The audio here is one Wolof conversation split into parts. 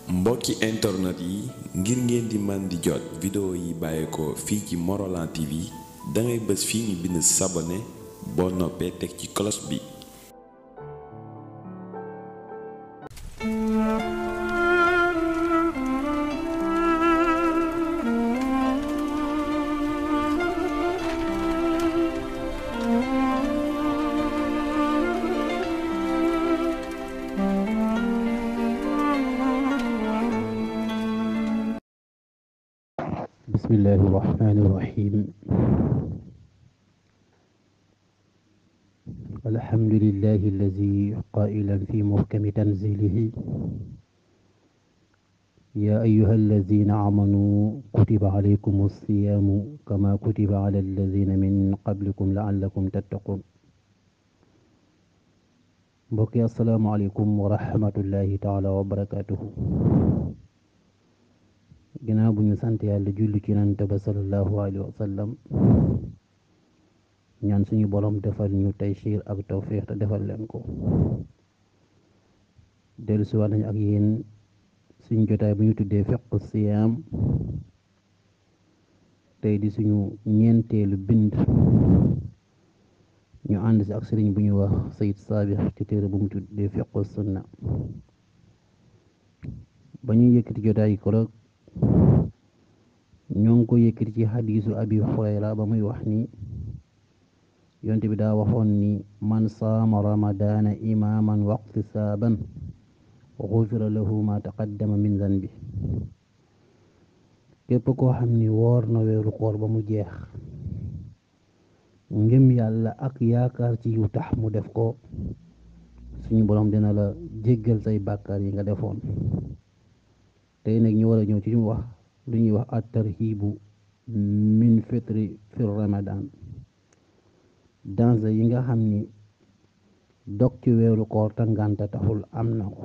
mbokki internet yi ngir ngeen di man di jot vidéo yi bàyyeekoo fii ci Morolan TV dangay bës fii ñu bind sabone boo noppee teg ci cloche bi بسم الله الرحمن الرحيم الحمد لله الذي قائلا في محكم تنزيله يا أيها الذين آمنوا كتب عليكم الصيام كما كتب على الذين من قبلكم لعلكم تتقون بقي السلام عليكم ورحمة الله تعالى وبركاته ginnaaw bu ñu sant yàlla julli ci nante ba sallallahu alayhi wa sallam ñaan suñu borom defal ñu taysiir ak tawfiix te defal leen ko dellu si waat nañu ak yéen suñu jotaay bu ñu tuddee fiqu siyaam tey di suñu ñeenteelu bind ñu ànd si ak sëriñ bu ñu wax sayid saabix ci téere bu mu tuddee fiqu sunna ba ñuy yëkkati jotaay ko ñoo ngi ko yëkkati ci xadiisu abi hurayra ba muy wax ni yonte bi daa waxoon ni man saama ramadaana imaaman waqtisaaban xufira lahu ma taqaddama min zanbi képp koo xam ni woor na weeru koor ba mu jeex ngëm yàlla ak yaakaar ci yu tax mu def ko suñu borom dina la jéggal say bàkkaar yi nga defoon tey nag ñu war a ñëw ci ñu wax lu ñuy wax at tarhibu min fitri fi ramadan danger yi nga xam ni dog ci weeru koor te ngànta taxul am na ko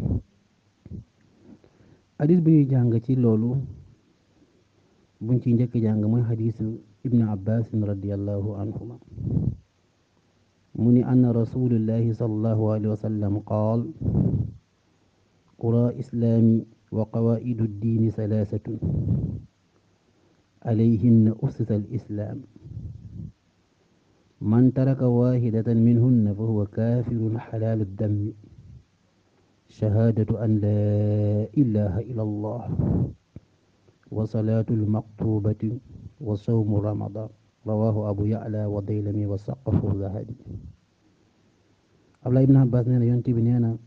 hadis bu ñuy jàng ci loolu buñ ci njëkk jàng mooy hadisu ibnu abbasin radiallahu anhuma mu ni anna rasulullahi sallallahu alayhi wa sallam qaal qura islaami wa qawaidu ddiini salaasatun alayhinna ussisa alislaam man taraka waahidatan minhunna fa huwa kaafirun xalaalu dammi shahaadatu an laa ilaha illa allah wa salaatu almaktubati wa sawmu ramadan rawaahu abu ya'la wa daylami wa saqahu zahabi abdullah ibn abbas nee na yonent bi nee na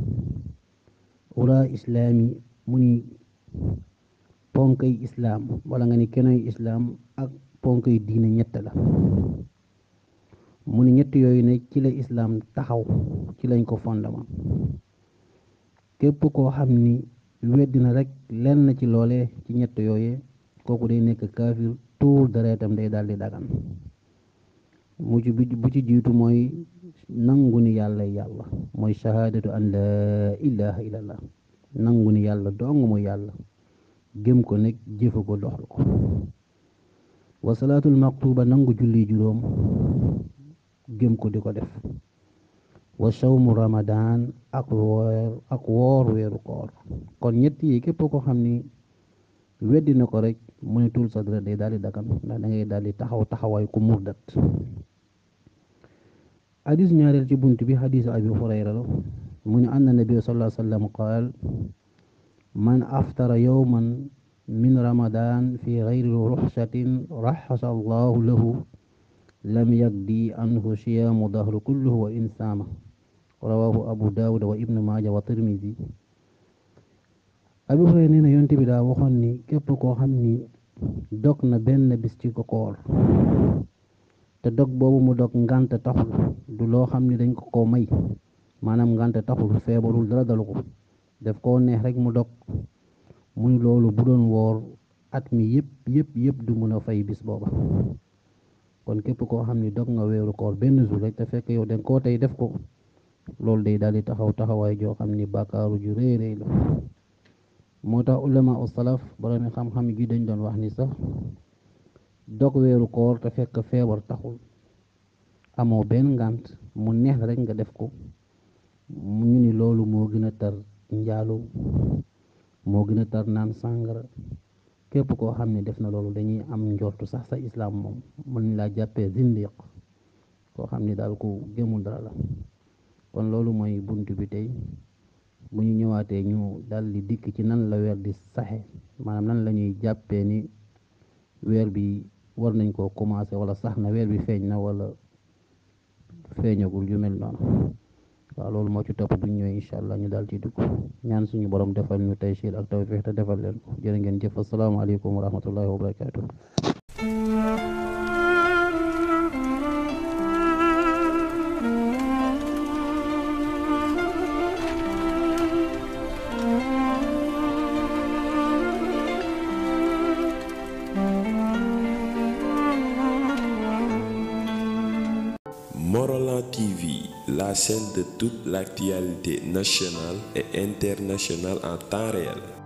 ura islaami mu ni ponkay islaam wala nga ni kenoy islaam ak ponkay diine ñett la mu ni ñett yooyu ne ci la islaam taxaw ci lañ ko fondement képp koo xam ni weddina rek lenn ci loole ci ñett yooye kooku day nekk kaafir tuur deretam day daal di dagan mu ci bu ci jiitu mooy nangu ni yàlla yàlla mooy shahaadatu an laa ilaha illallah nangu ni yàlla dong mooy yàlla gëm ko nekk jëfe ko doxal ko wa salaatul maktuba nangu julli juróom gëm ko di ko def wa sawmu ramadan ak woor ak woor weeru koor kon ñett yi képp ko xam ni weddi na ko rek mu ne tul sa dara day daal di dakan ndax da ngay daal di taxaw taxawaay ku murdat hadis ñaareel ci bunt bi hadisu abi hurayra la mu ne anna nabi sallallahu alayhi wa sallam qaal man aftara yawman min ramadan fi gayri ruxsatin raxasa allahu lahu lam yagdi anhu siyaamu dahru kulluhu wa in saama rawahu abu daawuda wa ibnu maaja wa tirmidi abi hurayra nee na yonte bi daa waxoon ni képp koo xam ni dog na benn bis ci ko koor te dog boobu mu dog ngànt taxul du loo xam ni dañ ko ko may maanaam ngànt taxul feebarul dara dalu ko def koo neex rek mu dog muy loolu bu doon woor at mi yëpp yëpp yëpp du mën a fay bis booba kon képp koo xam ni dog nga weeru koor benn jour rek te fekk yow danga koo tey def ko loolu day daal di taxaw taxawaay joo xam ni bàkkaaru ju rëy rëy la moo tax ulama u salaf boroomi xam-xam gi dañ doon wax ni sax dog weeru koor te fekk feebar taxul amoo benn ngànt mu neex rek nga def ko ñu ni loolu moo gën a tar njaalu moo gën a tar naan sàngara képp koo xam ne def na loolu dañuy am njortu sax sa islaam moom mën nañ laa jàppee zindiq koo xam ne daal ku gëmul dara la kon loolu mooy bunt bi tey bu ñu ñëwaatee ñu dal di dikk ci nan la weer di saxe maanaam nan la ñuy jàppee ni weer bi war nañ koo commencé wala sax na weer bi feeñ na wala feeñagul yu mel noonu waaw loolu moo ci topp bu ñu ñëwee incha allah ñu daal ci dugg ñaan suñu borom defal ñu taysiir ak tawfiix te defal leen ko jërë ngeen jëf asalaamaaleykum wa rahmatullahi wa barakaatu. Morolan TV, la chaîne de toute l'actualité nationale et internationale en temps réel.